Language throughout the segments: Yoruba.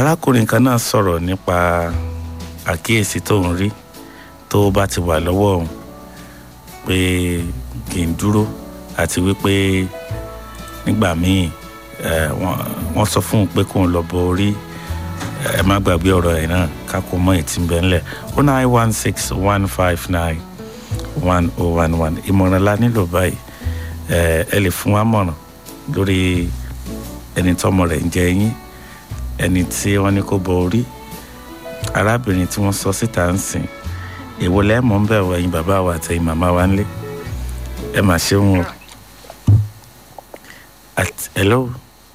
arákùnrin kan náà sọ̀rọ̀ nípa àkíyèsí tó ń rí tó bá ti wà lọ́wọ́ òun pé kì í dúró àti wípé nígbà míì ẹ, wọ́n- wọ́n sọ fún un pé kóun lọ bọ orí ẹ má gbàgbé ọ̀rọ̀ ẹ̀ náà kákó mọ́ ètí ń bẹ ńlẹ̀ ó nine one six one five nine one oh one one ìmọ̀ràn la nílò báyìí ẹ ẹ lè fún wa mọ̀ràn lórí ẹni tọ́mọ rẹ̀ ń jẹ yín ẹni tí wọ́n ní kó bọ orí arábìnrin tí wọ́n sọ síta ń sìn èwo lẹ́mọ̀ ń bẹ̀ wọ ẹ̀yin bàbá wa àtẹ̀yin màmá wa ńlé ẹ mà ṣeun o At- hello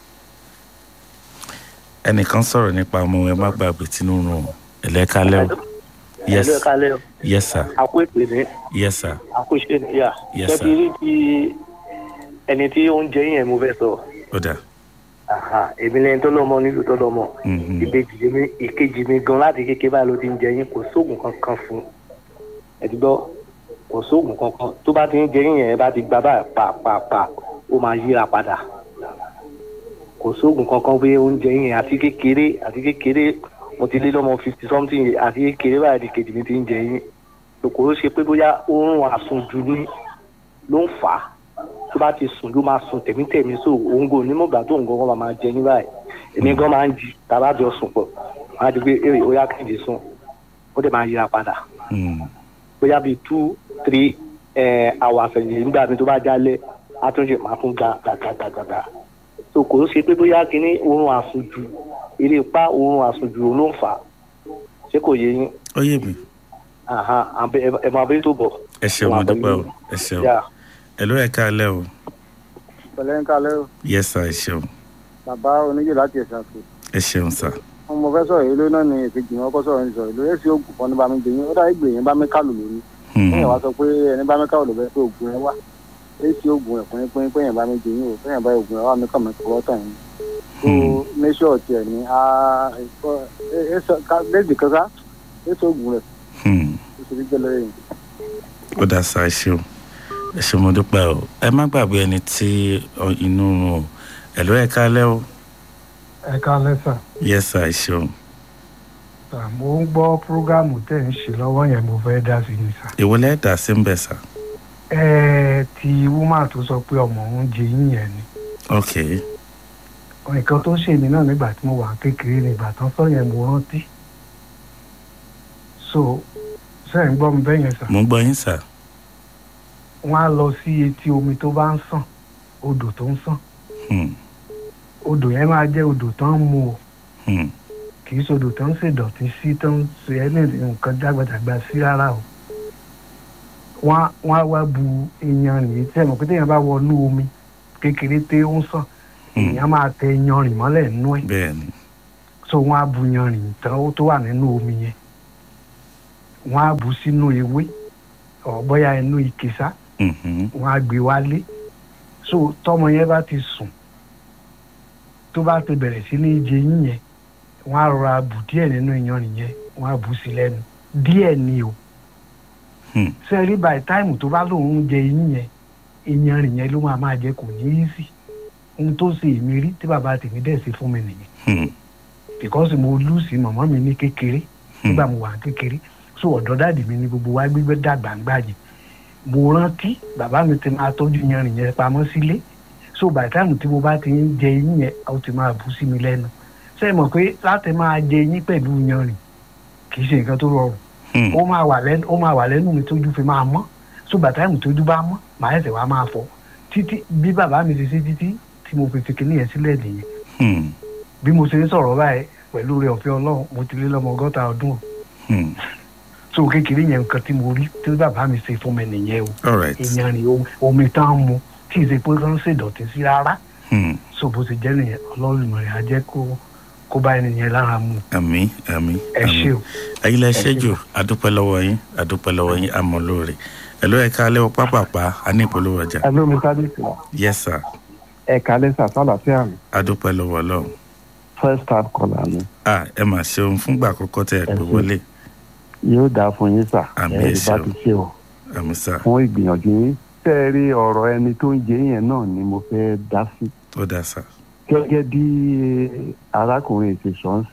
ẹnìkan sọ̀rọ̀ nípa ọmọ ẹ má gbàgbé tinubu ẹlẹ́kálẹ́ o yes ẹ̀lú ẹ̀ka lẹ́ o yes sir àkó èpè ní yes sir àkó iṣẹ́ níyà Yes, sir. ṣẹ́bi rí ti ẹni tí ó ń jẹ yín ẹ̀ mo fẹ́ sọ ó dà Àhà, èmi lẹ́yìn tó lọ́mọ nílùú tó lọ́mọ Mhm. ìbejì mi ìkejì mi gan láti kékeré báyìí ló ti ń jẹ yín kò sóògùn kankan fún un ẹ̀dùgbọ́ kò sóògùn kankan tó bá ti ń jẹ yín yẹn ẹ bá ti gba báyìí pàápàá ó máa yíra padà kò sóògùn kankan pé oúnjẹ yín yẹn àti kékeré àti kékeré mo ti lé lọ́mọ fifty something àti kékeré báyìí ni kejì mi ti ń jẹ yín kòkòrò ṣe pé bóyá oorun àsùnjù ni ló ń fà á tó bá ti sùn ló máa sùn tẹ̀mítẹ̀mí so òun kò ní mọ̀gbà tó nǹkan kan máa jẹ ní báyìí èmi gan máa ń jí tàbá jọ sùn pọ̀ máa di pé èrè ó yá kéde sùn ó dẹ̀ máa yíra padà Hmm. bóyá bíi two three eh, hours ẹ̀yìn nígbà mi tó bá jálẹ̀ á tún ṣe máa tún ga gàgàgàgàgà so kò ṣe pé bóyá kíní oorun àsùnjù eré ipá oorun àsùnjù ló ń fà á ṣé kò yé yín ó yé mi Àhán, àbẹ- ẹ ẹ máa bẹ tó bọ̀. ẹ ṣeun mo dúpẹ́ o ẹ ṣeun Yeah. ẹ ló ẹ káalẹ́ o pẹ̀lẹ́ ń kalẹ́ o yes sir ẹ ṣeun bàbá oníjì láti ẹ̀sà pé ẹ ṣeun sir wọn mo fẹ́ sọ̀rọ̀ èlò náà ni èkejì wọn kọ́ sọ̀rọ̀ ní sọ̀rọ̀ èlò èsì oògùn kan ní bá mi gbẹ̀yìn ó dà ìgbè yẹn bá mi kálù lónìí Hmm. fún yẹn wá sọ pé ẹni bá mi kálù ló bẹ́ẹ̀ pé oògùn yẹn wá èsì oògùn ẹ̀ pín pín pín yẹn bá mi gbẹ̀yìn o fún yẹn bá oògùn yẹn wá mi kàn mí kọ́ tàn yín tó méṣọ̀ tiẹ̀ ní a léèdì kankan èsì oògùn rẹ̀ Hmm. ó ṣe fi jẹ́ lọ́yẹ̀ yìí. ó dà sá ẹ ṣeun ẹ ṣeun mo dúpẹ́ o ẹ má gbàgbé ẹni tí ọ, inú ń run o ẹ ló ẹ káalẹ́ o ẹ káalẹ́ sà yes sir ẹ ṣeun Sà, mo ń gbọ́ prógámù tẹ̀ ń ṣe lọ́wọ́ yẹn mo fẹ́ dá sí ni sà. èwo lẹ́ẹ̀dá sí ń bẹ̀ sà ẹ ti wúmà tó sọ pé ọmọ òun jẹ yín yẹn ni ok nǹkan tó ṣe mí náà nígbà tí mo wà kékeré nígbà tán sọ yẹn mo rántí so ṣe ń gbọ́ mi bẹ́ẹ̀ yẹn sà mo ń gbọ́ yín sà wọ́n á lọ sí etí omi tó bá ń sàn odò tó ń sàn Hmm. odò yẹn máa jẹ́ odò tó ń mu o Hmm. kì í sodò tó ń ṣèdọ̀tí sí tó ń ṣe ẹni nǹkan jágbàjàgbà sí rárá o wọ́n á- wọ́n á wá bu iyanrìn yìí tẹ́ ẹ̀ mọ̀ pé téèyàn bá wọnú omi kékeré té ó ń sàn Hmm. èèyàn máa tẹ iyanrìn mọ́lẹ̀ nínú ẹ̀ bẹ́ẹ̀ ni so wọ́n á bu iyanrìn tán ó tó wà nínú omi yẹn wọ́n á bu sínú ewé ọ̀ bóyá inú ike sá Mhm. wọ́n á gbé wálé so tọmọ yẹn bá ti sùn tó bá ti bẹ̀rẹ̀ sí ní jẹ yín yẹn wọ́n á rọra bù díẹ̀ nínú iyanrìn yẹn wọ́n á bù sí lẹ́nu díẹ̀ ni o Hmm. sẹ́rí by time tó bá lóun ń jẹ yín yẹn iyanrìn yẹn ló máa máa jẹ kò ní í sí ohun tó ṣe èmi rí tí bàbá tèmi dẹ̀ ṣe fún mi nìyẹn Hmm. because mo lùsì mọ̀mọ́ mi ní kékeré nígbà mo wà kékeré so ọ̀dọ́ dàdí mi ní gbogbo wa gbígbé dàgbà ń gbàjẹ́ mo rántí bàbá mi ti máa tọ́jú yanrìn yẹn pamọ́ sílé so by the time tí mo bá ti ń jẹ yín yẹn ó ti máa bú sí mi lẹ́nu ṣé ẹ mọ̀ pé láti máa jẹ yín pẹ̀lú yanrìn kì í ṣe nǹkan tó rọrùn Hmm. ó máa wà lẹ́nu ó máa wà lẹ́nu mi tójú fi máa mọ́ so by the time tójú bá mọ́ màá ẹsẹ̀ wá máa fọ títí bí bàbá mi ti ṣe títí tí mo fi fi kinní yẹn sílẹ̀ nìyẹn Hmm. bí mo ṣe ń sọ̀rọ̀ báyìí pẹ̀lú rẹ̀ ọ̀fẹ́ ọlọ́run mo ti lé lọ́mọ ọgọ́ta ọdún o Hmm. so kékeré yẹn nǹkan tí mo rí tí bàbá mi ṣe fún mi nìyẹn o all right ìyanrìn omi- omi tán mu tí ì ṣe pé kán ṣèdọ̀tí sí rárá Hmm. so bó ṣe jẹ́ nìyẹn ọlọ́run rẹ̀ á jẹ́ kó kó bá ẹni yẹn lára mu àmì àmì ẹ ṣé o. ẹ̀yin lẹ ṣẹ́jù adúpẹ́ lọ́wọ́ yín adúpẹ́ lọ́wọ́ yín àmọ́ lóore ẹ ló ẹ káalẹ́ o pápápá a ní ìpolówó ọjà Hello, Mr. Dixon. yes sir Ẹ kalẹ́ sà sálàáfíà mi. adúpẹ́ lọ́wọ́ ọlọ́run First time caller mi. ah ẹ mà ṣeun fúngbà àkọ́kọ́ tẹ ẹ pè ṣé. wọlé Yóò dáa fún yín sà. Àmín, Ẹ ẹ bá ṣeun. ti ṣe o. àmì sà Fún ìgbìyànjú yín. Tẹ́ ẹ rí ọ̀rọ̀ ẹni tó ń jẹ yẹn náà ni mo fẹ́ dá sí. ó dá sà Gẹ́gẹ́ bí arákùnrin ti sọ ń sìn.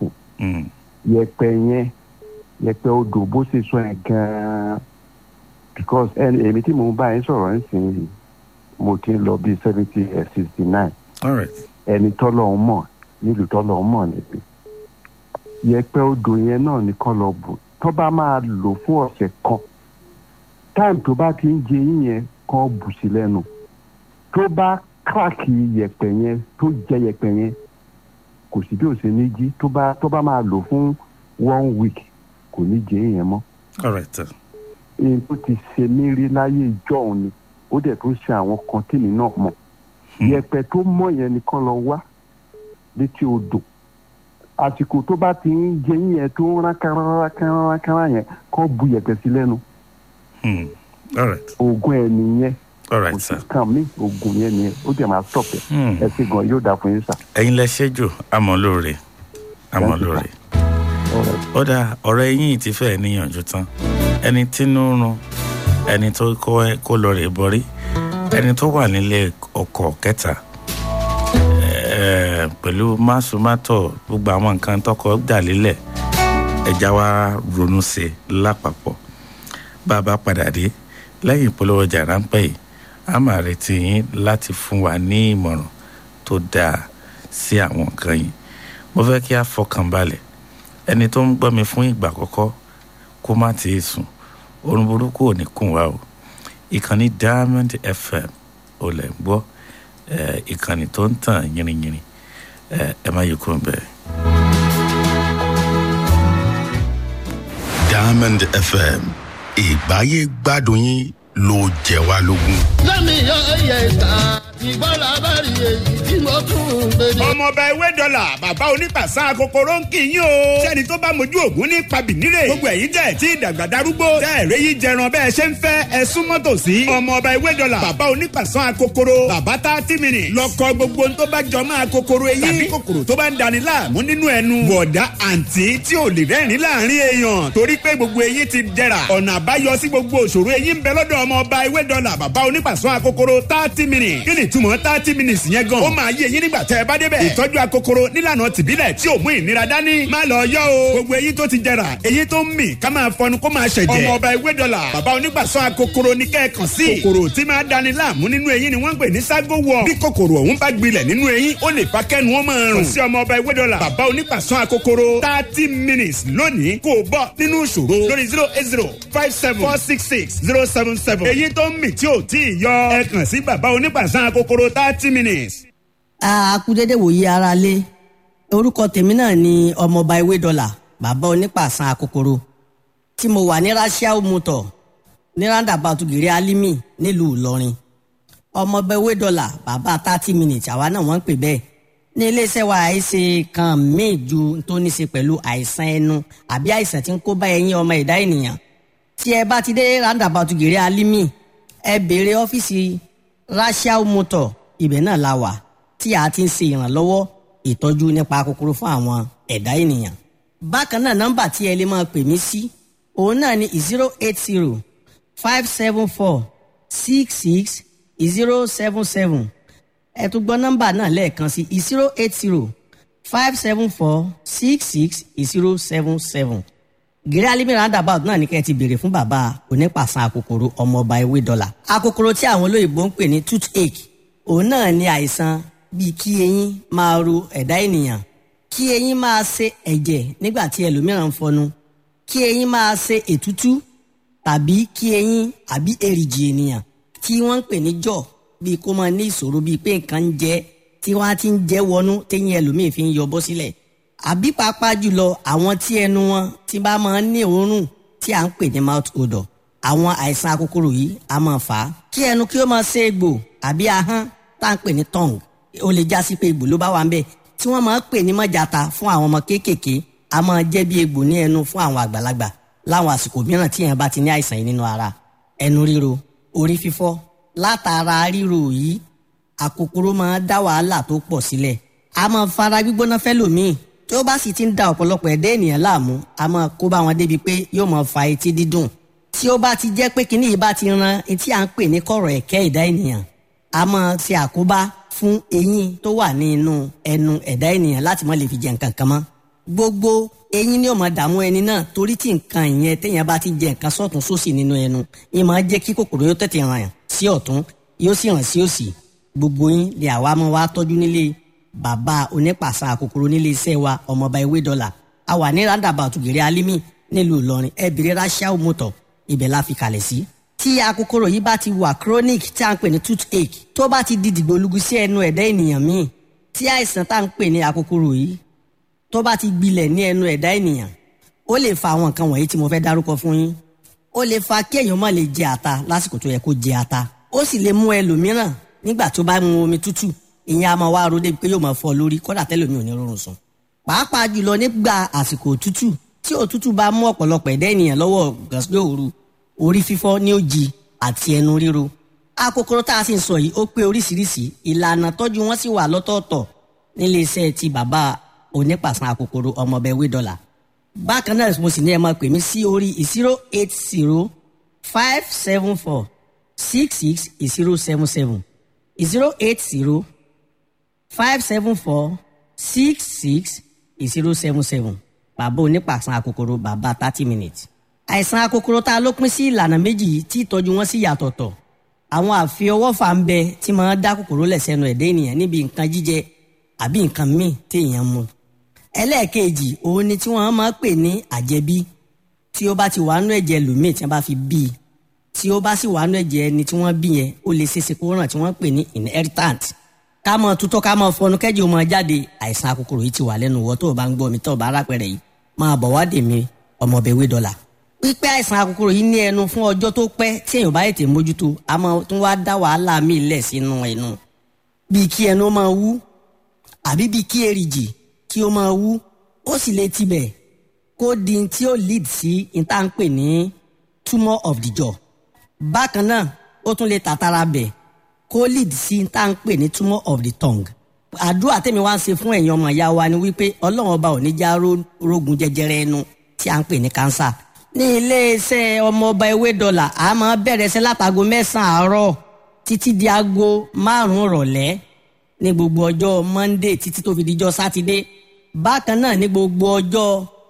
Hmm. yẹ̀pẹ̀ yẹn yẹ̀pẹ̀ odò bó ṣe sọ yẹn gan-an because ẹni èmi tí mo bá yín sọ̀rọ̀ nísìnyí mo ti ń lọ bíi seventy sixty nine all right ẹni tọ́lọ̀ ń mọ̀ nílùú tọ́lọ̀ ń mọ̀ níbi yẹ̀pẹ̀ odò yẹn náà nìkan lọ bù tó bá máa lò fún ọ̀sẹ̀ kan táìmù tó bá ti ń jẹ yín yẹn kan bù sí lẹ́nu tó bá kíláàkì yẹ̀pẹ̀ yẹn tó jẹ yẹ̀pẹ̀ yẹn kò sí bí ó ṣe ní jí tó bá tó bá máa lò fún one week kò ní jẹ yín yẹn mọ́ all right sir. èyí tó ti ṣe mí rí láyé ìjọ òun ni ó dẹ̀ tó ṣe àwọn kan tèmi náà mọ̀ yẹ̀pẹ̀ tó mọ̀ yẹn nìkan lọ wá létí odò àsìkò tó bá ti ń jẹ yín yẹn tó ń rákàràkàràkàrà yẹn kọ́ bu yẹ̀pẹ̀ sí lẹ́nu Hmm. all right oògùn ẹ̀ nìyẹn all kò right sí sir. kàn mí oògùn yẹn nìyẹn ó dẹ̀ máa stop ẹ̀ Hmm. ẹ ṣe gan yóò dáa fún yín sà. ẹ̀yin lẹ ṣẹ́jù àmọ́ lóore àmọ́ Thank you, lóore. Alright. ó dà ọ̀rọ̀ ẹ̀yìn ti fẹ́ níyànjú tán ẹni tínú ń run ẹni tó kó kó lọ rè borí ẹni tó wà nílé ọkọ̀ kẹta eh, pẹ̀lú másùmátọ̀ gbogbo àwọn nǹkan tọkọ dà lílẹ̀ ẹja wa ronú sí i lápapọ̀ bá a bá padà dé lẹ́yìn ìpolówó ọjà ráńpẹ́ yìí a máa retí yín láti fún wa ní ìmọ̀ràn tó dáa sí àwọn nǹkan yìí mo fẹ́ kí a fọkàn balẹ̀ ẹni tó ń gbọ́ mi fún ìgbà àkọ́kọ́ kó má ti sùn oorun burúkú ò ní kùn wá o ìkànnì diamond fm ò lẹ̀ ń gbọ́ eh, ìkànnì tó ń tàn yìnrìnyìnrìn eh, ẹ má yí kúrò bẹ́ẹ̀. diamond fm ìgbáyé gbádùn yín ló jẹ wá lógún. lẹ́mi yọ ẹyẹ ìta ìgbọ́lá bá rí èyí tí mo tún ń gbé ní. ọmọọba ewé dọ́là bàbá onípàṣà kòkòrò ń kì í yín o. sẹ́ni tó bá mojú ògún ní pabìnírè. gbogbo ẹ̀yin tẹ̀ tí ìdàgbà darúgbó. tẹ́ ẹ̀rẹ́ yìí jẹran bẹ́ẹ̀ ṣe ń fẹ́ ẹ súnmọ́ tòsí. ọmọọba ewé dọ́là bàbá onípàṣà kòkòrò. bàbá tá a ti mìíràn. lọ́kọ gbogbo tó bá jọ máa kòkòrò eyín. tàbí kòkòrò tó bá ń dani láàmú nínú ẹnu. bọ̀dá àǹtí tí ò lè rẹ́rìn láàrin èèyàn. torí pé gbogbo eyín ti dẹ̀ra. ọ̀nà àbáyọ sí gbogbo òṣòro eyín ń bẹ lọ́dọ̀ ọmọọba ewé dọ́là bàbá onípàṣọ akokoro thirty minutes. kí ni ìtumọ̀ thirty minutes yẹn gan. ó máa yé eyín nígbà tẹ́ ẹ bá débẹ̀. ìtọ́jú akokoro nílànà tìbílẹ̀ tí ò mú ìnira dání. má lọ yọ o. gbogbo eyín tó ti jẹrà eyín tó ń mì ká máa fọnu kó máa ṣẹ̀jẹ̀. ọmọọba ewé dọ́là bàbá onípàṣọ akokoro ní kẹ́ẹ̀kan sí. kòkòrò tí máa dani láàmú nínú eyín ni wọ́n ń pè ní ságo wọ̀. bí kòkòrò ọ̀hún bá gbilẹ̀ nínú eyín ó lè fa kẹ́nu ó máa rùn. kò sí ọmọọba ewé dọ́là bàbá onípàṣọ akokoro thirty minutes lónìí kò bọ́ nínú ìṣòro lórí zero eight zero five seven four six six zero seven seven. èyí tó ń mì tí ò tí ì yọ ẹ kàn sí bàbá onípàṣán kòkòrò thirty minutes. a kú dédé wòye ara lé orúkọ tèmi náà ni ọmọọba ewé dọlà bàbá onípàṣán akokoro tí mo wà ní rasiao motor ní roundabout gèrè alimi nílùú ìlọrin ọmọọba ewé dọlà bàbá thirty minutes àwa náà wọ́n ń pè bẹ́ẹ̀ ní iléeṣẹ́ wa àìsè kan míì ju tó ní ṣe pẹ̀lú àìsàn ẹnu àbí àìsàn tí ń kó bá ẹyin ọmọ ẹ̀dá ènìyàn tí ẹ bá ti dé roundabout gèrè alimi ẹ béèrè ọ́fíìsì rasiao motor ibẹ̀ náà la wà tí a ti ń ṣe ìrànlọ́wọ́ ìtọ́jú nípa kòkòrò fún àwọn ẹ̀dá ènìyàn. bákan náà nọ́mbà tí ẹ lè máa pè mí sí òun náà ni zero eight zero five seven four six six zero seven seven ẹ tún gbọ́ nọ́mbà náà lẹ́ẹ̀kan sí zero eight zero five seven four six six zero seven seven gírí alimi roundabout náà ní kẹ́ ẹ ti béèrè fún bàbá onípàṣán akòkòrò ọmọọba ewé dọ́là akòkòrò tí àwọn olóyìnbó ń pè ní toothache òun náà ní àìsàn bíi kí eyín máa ro ẹ̀dá ènìyàn kí eyín máa ṣe ẹ̀jẹ̀ nígbà tí ẹlòmíràn ń fọnu kí eyín máa ṣe ètútú tàbí kí eyín àbí èrìgì ènìyàn tí wọ́n ń pè ní jọ̀ bíi kó máa ní ìṣòro bíi pé nǹkan ń jẹ tí wọ́n á ti ń jẹ́ wọnú téyín ẹlòmíì fi ń yọ bọ́ sílẹ̀ àbí pàápàá jùlọ àwọn tí ẹnu wọn ti bá máa ń ní òórùn tí à ń pè ní mouth odor àwọn àìsàn akókòrò yìí a máa fà á kí ẹnu kí ó máa ṣe egbò àbí ahọ́n tá à ń pè ní tongue ó lè já sí pé egbò ló bá wà ń bẹ̀ tí wọ́n máa ń pè ní mọ́jàta fún àwọn ọmọ kéékèèké a máa jẹ́ bí egbò ní ẹnu fún àwọn àgbàlagbà láwọn àsìkò mìíràn tí èèyàn bá ti ní àìsàn yìí nínú ara ẹnu ríro orí fífọ́ látara ríro yìí àkókòrò máa dá wàhálà tó pọ̀ sílẹ̀ a máa fara gbígbóná fẹ́lòmíì tí ó bá sì ti ń da ọ̀pọ̀lọpọ̀ ẹ̀dá ènìyàn láàmú a máa kó bá wọn débi pé yóò máa fa etí dídùn tí ó bá ti jẹ́ pé kinní yìí bá ti ran etí à ń pè ní kọ̀rọ̀ ẹ̀kẹ́ ẹ̀dá ènìyàn a máa ṣe àkóbá fún eyín tó wà ní inú ẹnu ẹ̀dá ènìyàn láti má lè fi jẹ nǹkan kan mọ́ gbogbo eyín ni ó máa dààmú ẹni náà torí tí nǹkan ìyẹn téèyàn bá ti jẹ nǹkan sọ́tún sósì nínú ẹnu ìyẹn máa jẹ́ kí kòkòrò yóò tètè ràn sí ọ̀tún yóò sì ràn sí òsì gbogbo yín lè àwa máa wá tọ́jú nílé bàbá onípàṣà kòkòrò nílé iṣẹ́ wa ọmọọba ewé dọ́là a wà ní roundabout gèrè alimi nílùú ìlọrin ẹ bèrè rachel motor ibẹ̀ la fi kalẹ̀ sí. tí akòkòrò yìí bá ti wà chronic tí a ń pè ní toothache tó bá ti di dìgbòlugu sí ẹnu ẹ̀dá ènìyàn míì tí àìsàn tá à ń pè ní akòkòrò yìí tó bá ti gbilẹ̀ ní ẹnu ẹ̀dá ènìyàn ó lè fa àwọn nǹkan wọ̀nyí tí mo fẹ́ dárúkọ fún yín ó lè fa kí èèyàn má lè jẹ ata lásìkò tó yẹ kó jẹ ata ó sì lè mú ẹlòmíràn nígbà tó bá mu omi tútù ìyẹn a máa wá ro débi pé yóò máa fọ́ lórí kódà tẹ́lòmíì ò ní rọrùn sùn pàápàá jùlọ nígbà àsìkò òtútù tí òtútù bá mú ọ̀pọ̀lọpọ̀ ẹ̀dá ènìyàn lọ́wọ́ gàsílẹ̀ òru orí fífọ́ ní òjì àti ẹnu ríro akòkòrò tá a sì ń sọ yìí ó pé oríṣiríṣi ìlànà tọ́jú wọn sì wà lọ́tọ̀ọ̀tọ̀ nílé iṣẹ́ ti bàbá onípàṣán akòkòrò ọmọọbẹ wédọ́là bákan náà mo sì ní ẹ máa pè mí sí orí zero eight zero five seven four six six zero seven seven zero eight zero five seven four six six zero seven seven bàbá onípàṣán akòkòrò bàbá thirty minutes. àìsàn akòkòrò tá a ló pín sí ìlànà méjì yìí tí ìtọ́jú wọn sì yàtọ̀tọ̀ àwọn àfiọwọ́fà ń bẹ tí máa dá kòkòrò lẹ̀ sẹ́nu ẹ̀dá ènìyàn níbi nǹkan jíjẹ àbí nǹkan míì téèyàn mu. ẹlẹ́ẹ̀kejì òun ni tí wọ́n máa pè ní àjẹbí tí ó bá ti wà nú ẹ̀jẹ̀ lòmíì tí wọ́n bá fi bí i tí ó bá sì wà nú ẹ̀jẹ̀ ẹni tí wọ́n bí yẹn ó lè ṣeéṣe kó ràn tí wọ́n pè ní inheritant ká mọ tutọ́ ká mọ fọnú kẹ́jì ó mọ jáde àìsàn akòkòrò yìí ti wà lẹ́nu wọ́ tó o bá ń gbọ́ mi tó o bá rápẹ̀rẹ̀ yìí máa bọ̀ wá dè mí ọmọbẹ̀wé dọ́là. pípẹ́ àìsàn akòkòrò yìí ní ẹnu fún ọjọ́ tó pẹ́ tí èèyàn bá ètè mójútó a máa tún wá dá wàhálà míì lẹ̀ sínú ẹnu. bíi kí ẹnu máa wú àbí bíi kí èrìgì kí ó máa wú ó sì lè tibẹ̀ kó di tí ó lead sí ìtànpè ní tumor of the jaw. bákan náà ó tún lè tàtàrà bẹ̀ kó lead sí tá à ń pè ní tumor of the tongue. àdúrà tèmi wá ń ṣe fún ẹ̀yin ọmọ ìyá wa ni wípé ọlọ́run ọba ò ní já rógun jẹjẹrẹ ẹnu tí à ń pè ní cancer. ní iléeṣẹ́ ọmọọba ewé dọ́là a máa bẹ̀rẹ̀ ṣẹ́ látago mẹ́sàn-án àárọ̀ títí di aago márùn-ún rọ̀lẹ́ ní gbogbo ọjọ́ monday títí tó fi dijọ́ sátidé bákan náà ní gbogbo ọjọ́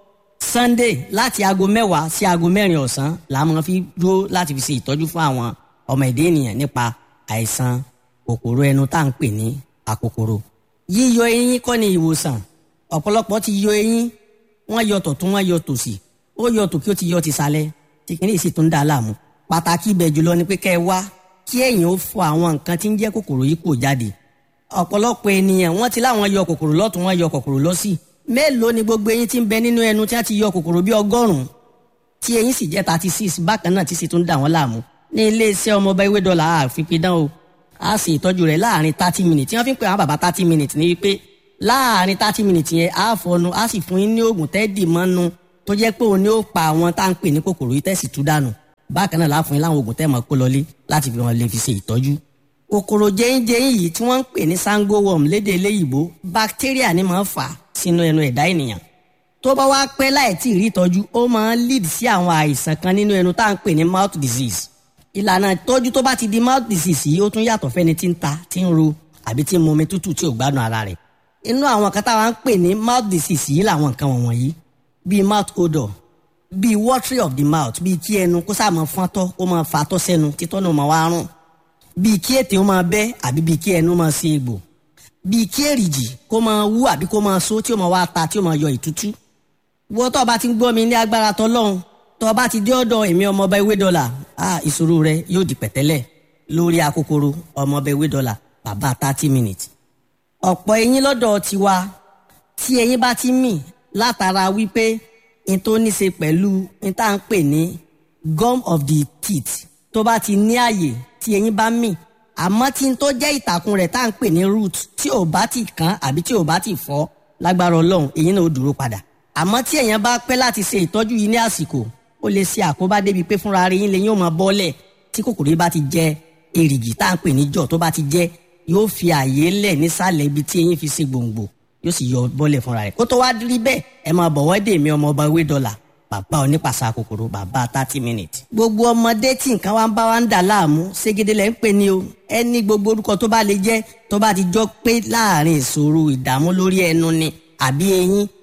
sunday láti aago mẹ́wàá sí aago mẹ́rin ọ̀sán la máa fi dúró láti fi ṣe ìtọ́jú fún àwọn ọmọ ẹ̀dá ènìyàn nípa àìsàn kòkòrò ẹnu tá à ń pè ní àkòkòrò. yíyọ eyín kọ́ ni ìwòsàn ọ̀pọ̀lọpọ̀ ti yọ eyín wọ́n yọ tọ̀tún wọ́n yọ tòsì ó yọ tòkí ó ti yọ tìsàlẹ̀ tí kìíní sì tún dá a láàmú. pàtàkì ibẹ̀ jùlọ ni pé kẹ́ ẹ wá kí ẹ̀yin ó fọ àwọn nǹkan tí ń jẹ́ kòkòrò yìí kò jáde. ọ̀pọ̀lọpọ̀ ènìyàn wọ́n ti láwọn yọ kòkòrò lọ́tún wọ́n yọ kòkòrò lọ́sì mélòó ni gbogbo eyín tí ń bẹ nínú ẹnu tí wọ́n ti yọ kòkòrò bí ọgọ́rùn-ún tí eyín sì jẹ́ thirty six bákan náà tí sì tún dà wọ́n láàmú ní iléeṣẹ́ ọmọọba ewé dọ́là àfipidán o a sì ìtọ́jú rẹ̀ láàrin thirty minutes tí wọ́n fi ń pè àwọn bàbá thirty minutes ní wípé láàrin thirty minutes yẹn a fọnu a sì fún yín ní oògùn tẹ́ẹ̀dì mọ́nu tó jẹ́ pé òun ni ó pa àwọn tá à ń pè ní kòkòrò yìí tẹ̀sí tú dànù bákan náà láàfún yín láwọn oògùn tẹ́ẹ̀ mọ́ kó lọlé láti fi wọn lè fi ṣe ìtọ́jú. kòkòrò jẹ́yìnjẹ́yìn yìí tí wọ́n ń pè ní sango worm lédè eléyìíbó bacteria ni máa ń fà sínú ẹnu ẹ̀dá ènìyàn tó bá wá pẹ́ láì tí ì rí ìtọ́jú ó máa ń lead sí àwọn àìsàn kan nínú ẹnu tá à ń pè ní mouth disease ìlànà ìtọ́jú tó bá ti di mouth disease yìí ó tún yàtọ̀ fẹ́ni tí ń ta tí ń ro àbí tí ń mu omi tútù tí ò gbádùn ara rẹ̀ inú àwọn kan táwa ń pè ní mouth disease yìí làwọn nǹkan wọ̀nyí bíi mouth odor bíi watery of the mouth bíi kí ẹnu kó sáà máa fọ́ntọ́ kó máa fatọ́ sẹ́nu títọ́ náà máa wá rùn bíi kí ètè ó máa bẹ́ àbí bíi kí ẹnu máa ṣe egbò bíi kí èrìgì kó máa wú àbí kó máa so tí ó máa wá ta tí ó máa yọ ìtútú wọ́n tó bá ti ń gbọ́ mi ní agbára tọ́lọ́hún tó bá ti dé ọ̀dọ̀ èmi ọmọọba ewé dọ́là ah ìṣòro rẹ yóò di pẹ̀tẹ́lẹ̀ lórí akókòrò ọmọọba ewé dọ́là bàbá thirty minutes. ọ̀pọ̀ eyín lọ́dọ̀ tiwa tí eyín bá ti mì látara wípé n tó ní ṣe pẹ̀lú n tá à ń pè ní gum of the teeth tó bá ti ní àyè tí eyín bá mì àmọ́ tí n tó jẹ́ ìtàkùn rẹ̀ tá à ń pè ní root tí ò bá ti kán àbí tí ò bá ti fọ́ lágbára ọlọ́run eyín náà ó dúró padà àmọ́ tí èèyàn bá pẹ́ láti ṣe ìtọ́jú yìí ní àsìkò ó lè ṣe àkóbá débi pé fúnra rẹ̀ yín lè yín ó máa bọ́lẹ̀ tí kòkòrò yìí bá ti jẹ èrìgì tá à ń pè ní jọ̀ tó bá ti jẹ yóò fi àyè lẹ̀ nísàlẹ̀ ibi tí eyín fi ṣe gbòǹgbò yóò sì yọ bọ́lẹ̀ fúnra rẹ̀ kó tó wá rí bẹ́ẹ̀ ẹ máa bọ̀wọ́ dè mí ọmọ ọba ewé dọ́là bàbá onípàṣà kòkòrò bàbá thirty minutes. gbogbo ọmọdé tí nǹkan wá ń bá wa ń dà láàmú ségede lẹ́ ń pè ní o ẹni gbogbo orúkọ tó bá lè jẹ́ tó bá ti jọ pé láàrin ìṣòro ìdààmú lórí ẹnu ni àbí eyín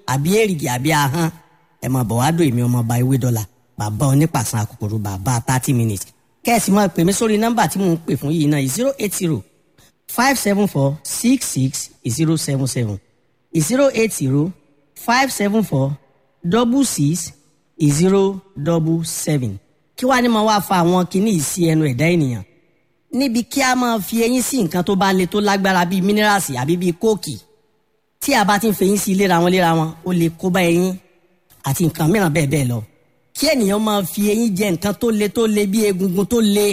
àbí èrìgì àbí ahọ́n ẹ máa bọ̀ wá dùn èmi ọmọ ọba ewé dọ́là bàbá onípàṣán àkòkòrò bàbá thirty minutes kẹ́ẹ̀sì máa pè mí sórí nọ́mbà tí mò ń pè fún yìí náà zero eight zero five seven four six six zero seven seven zero eight zero five seven four double six zero double seven kí wàá ní máa wá fa àwọn kinní yìí sí ẹnu ẹ̀dá ènìyàn níbi kí a máa fi eyín sí nǹkan tó bá le tó lágbára bíi mínírààsì àbí bíi kóòkì tí a bá ti ń fẹyín sí léra wọn léra wọn ó lè kó bá eyín àti nǹkan mìíràn bẹ́ẹ̀ bẹ́ẹ̀ lọ kí ènìyàn máa fi eyín jẹ nǹkan tó le tó le bí egungun tó le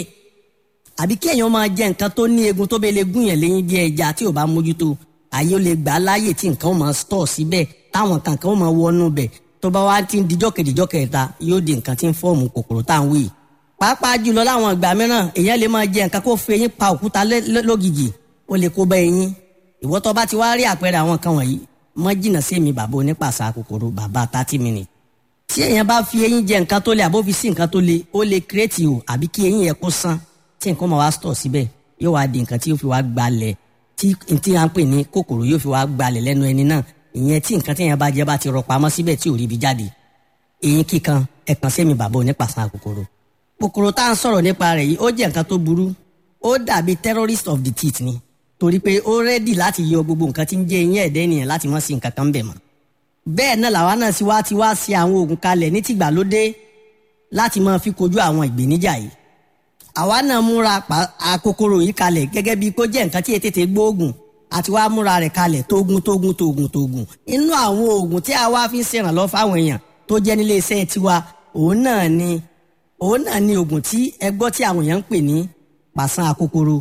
àbí kí èèyàn máa jẹ nǹkan tó ní egun tó bẹ́ẹ̀ lè gún yẹn léyìn bí ẹja tí ò bá mójútó àyè ó lè gbà á láàyè tí nǹkan ó máa stọ̀ síbẹ̀ táwọn kankan ó máa wọnú bẹ̀ tó bá wá ti ń dijọ́ kejìjọ́ kẹta yóò di nǹkan tí ń fọ́ọ̀mù kòkòrò tá à ń wí. pàápàá jùlọ láwọn ìgbà mìíràn èèyàn lè máa jẹ nǹkan kó fi eyín pa òkúta lógìgì ó lè kó bá eyín ìwọ tó bá ti wá rí àpẹẹrẹ àwọn kan wọ̀nyí mọ́ jìnnà sí èmi bàbá onípàṣà kòkòrò bàbá thirty minutes. tí èèyàn bá fi eyín jẹ nǹkan tó le àbó fi sí nǹkan tó le ó lè kírètì o àbí kí eyín yẹn kó sán tí nǹkan máa wá stọ̀ síbẹ̀ yóò wá di nǹkan tí yóò fi wá gbalẹ̀ tí tí a ń pè ní kòkòrò yóò fi wá gbalẹ̀ lẹ́nu ẹni náà ìyẹn tí nǹkan tí èèyàn bá jẹ bá ti rọ pamọ́ síbẹ̀ tí ò rí ibi jáde eyín kíkan ẹ̀kan sẹ́mi bàbá onípàṣán kòkòrò kòkòrò tá à ń sọ̀rọ̀ nípa rẹ̀ yìí ó jẹ́ nǹkan tó burú ó dàbí terrorist of the teeth ni torí pé ó rẹ́dì láti yọ gbogbo nǹkan tí ń jẹ́ eyín ẹ̀dẹ́ ènìyàn láti mọ́ sí nǹkan kan bẹ̀ mọ́ bẹ́ẹ̀ náà làwa náà sì wá ti wá sí àwọn oògùn kalẹ̀ ní tìgbàlódé láti máa fi kojú àwọn ìgbéníjà yìí àwa náà múra àkókòrò yìí kalẹ̀ gẹ́gẹ́ bíi kó jẹ́ nǹkan tí ètètè gbóògùn àti wá múra rẹ̀ kalẹ̀ tógun tógun tógun tógun inú àwọn oògùn tí a wá fi ń ṣèrànlọ́ fáwọn èèyàn tó jẹ́ nílé iṣẹ́ tiwa òun náà ni òun náà ni oògùn tí ẹ gbọ́ tí àwọn èèyàn ń pè ní pàṣán àkókòrò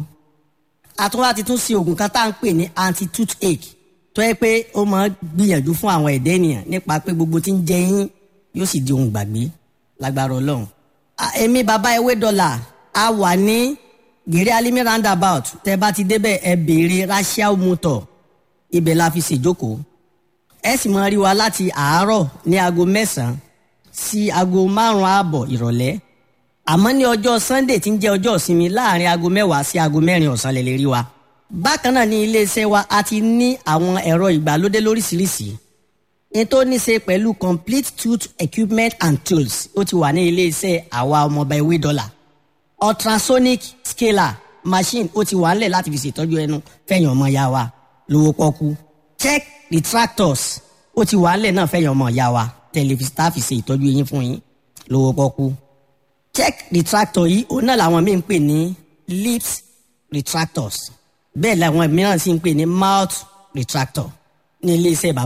àtúwá ti tún ṣe oògùn kan tá à ń pè ní anti toothache tó yẹ pé ó máa gbìyànjú fún àwọn ẹ̀dẹ́ ènìyàn nípa pé gbogbo tí ń jẹ yín yóò sì di ohun gbàgbé lágbára ọlọ́run. èmi bàbá ewé dọ́là a wà ní gèrè alimi roundabout tẹ bá ti débẹ̀ ẹ béèrè rachel motor ibẹ̀ la fi ṣèjókòó ẹ sì máa rí wa láti àárọ̀ ní aago mẹ́sàn-án sí aago márùn-ún ààbọ̀ ìrọ̀lẹ́ àmọ́ ní ọjọ́ sunday tí ń jẹ́ ọjọ́ ìsinmi láàrin aago mẹ́wàá sí aago mẹ́rin ọ̀sán lè lè rí wa. bákan náà ní iléeṣẹ́ wa a ti ní àwọn ẹ̀rọ ìgbàlódé lóríṣiríṣi ní tó ní ṣe pẹ̀lú complete tooth equipment and tools ó ti wà ní iléeṣẹ́ àwa ọmọọba ewé dọ́là ultrasonic scaler machine ó ti wà ńlẹ̀ láti fi ṣètọ́jú ẹnu fẹ̀yìn ọmọ ya wa lówó pọ́kú check retractors ó ti wà ńlẹ̀ náà fẹ̀yìn ọmọ ya wa tẹlifíṣítà fi ṣe ìtọ́jú eyín fún yín lówó pọ́kú check retractor yìí òun náà làwọn míì ń pè ní lips retractors bẹ́ẹ̀ làwọn mìíràn sì ń pè ní mouth retractor ní iléeṣẹ́ bàbá.